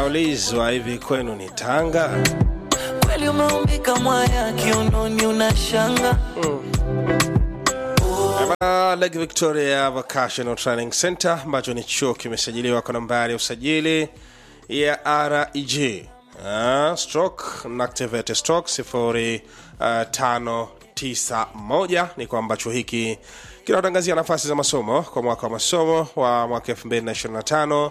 naulizwa hivi kwenu ni Tanga? kweli umeumbika mwaya kiunoni unashanga Ama Lake Victoria Vocational Training Center ambacho ni chuo kimesajiliwa kwa nambari ya usajili ya REG uh, stroke na activate stroke sifuri uh, tano tisa moja ni kwamba chuo hiki kinatangazia nafasi za masomo kwa mwaka wa masomo wa mwaka 2025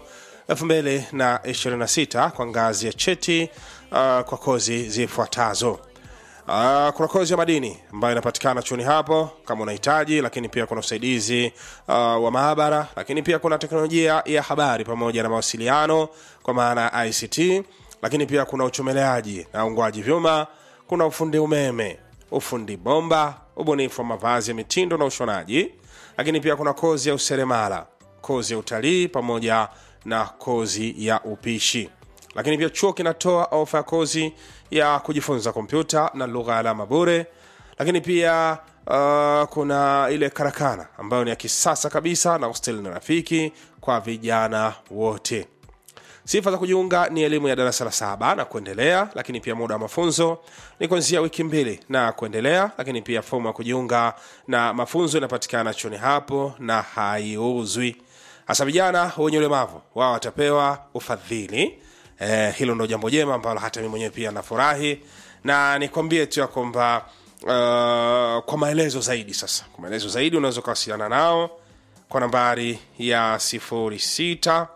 2026 kwa ngazi ya cheti uh, kwa kozi zifuatazo Uh, kuna kozi ya madini ambayo inapatikana chuoni hapo kama unahitaji, lakini pia kuna usaidizi uh, wa maabara, lakini pia kuna teknolojia ya habari pamoja na mawasiliano kwa maana ya ICT, lakini pia kuna uchomeleaji na ungwaji vyuma, kuna ufundi umeme, ufundi bomba, ubunifu wa mavazi ya mitindo na ushonaji, lakini pia kuna kozi ya useremala, kozi ya utalii pamoja na kozi ya upishi lakini pia chuo kinatoa ofa ya kozi ya kujifunza kompyuta na lugha ya alama bure lakini pia uh, kuna ile karakana ambayo ni ya kisasa kabisa na hosteli na rafiki kwa vijana wote sifa za kujiunga ni elimu ya darasa la saba na kuendelea lakini pia muda wa mafunzo ni kuanzia wiki mbili na kuendelea lakini pia fomu ya kujiunga na mafunzo inapatikana chuoni hapo na haiuzwi hasa vijana wenye ulemavu wao watapewa ufadhili eh, hilo ndo jambo jema ambalo hata mi mwenyewe pia nafurahi na nikwambie tu ya kwamba uh, kwa maelezo zaidi sasa kwa maelezo zaidi unaweza ukawasiliana nao kwa nambari ya 06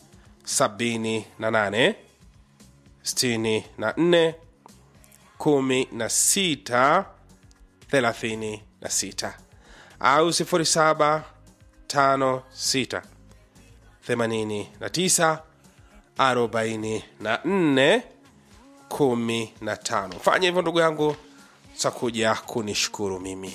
78 64 16 36 au 07 56 89 44 15 fanya hivyo ndugu yangu takuja kunishukuru mimi